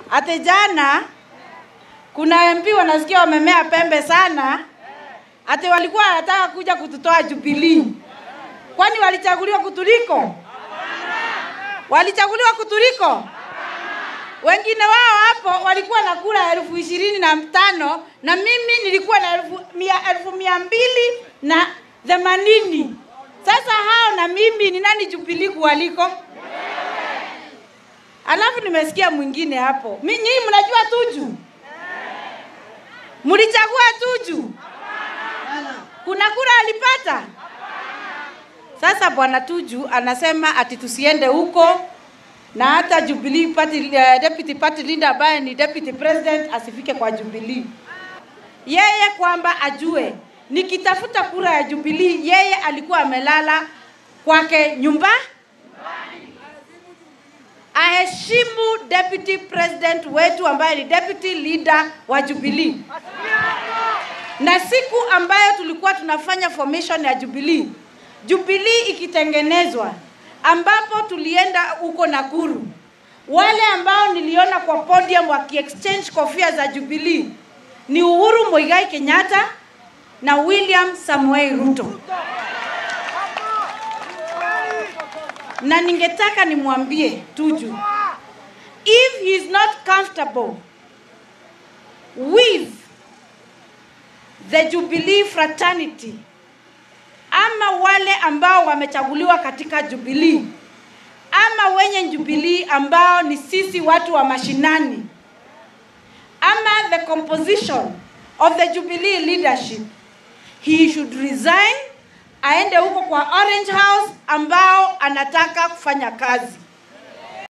ati jana kuna MP wanasikia wamemea pembe sana, ati walikuwa wanataka kuja kututoa Jubilee. Kwani walichaguliwa kutuliko? Walichaguliwa kutuliko? Wengine wao hapo walikuwa na kura elfu ishirini na tano na mimi nilikuwa na elfu mia, elfu mia mbili na themanini. Sasa hao na mimi ni nani Jubilee kuwaliko? Alafu nimesikia mwingine hapo, Mi- nyinyi mnajua Tuju? Mlichagua Tuju? Kuna kura alipata? Sasa bwana Tuju anasema ati tusiende huko na hata Jubilee party, uh, deputy party leader ambaye ni deputy president asifike kwa Jubilee. Yeye kwamba ajue nikitafuta kura ya Jubilee, yeye alikuwa amelala kwake nyumba aheshimu deputy president wetu ambaye ni deputy leader wa Jubilee. Na siku ambayo tulikuwa tunafanya formation ya Jubilee, Jubilee ikitengenezwa, ambapo tulienda huko Nakuru, wale ambao niliona kwa podium wakiexchange kofia za Jubilee ni Uhuru Muigai Kenyatta na William Samoei Ruto. na ningetaka nimwambie Tuju, if he is not comfortable with the Jubilee fraternity ama wale ambao wamechaguliwa katika Jubilee ama wenye Jubilee ambao ni sisi watu wa mashinani ama the composition of the Jubilee leadership, he should resign aende huko kwa Orange House ambao anataka kufanya kazi.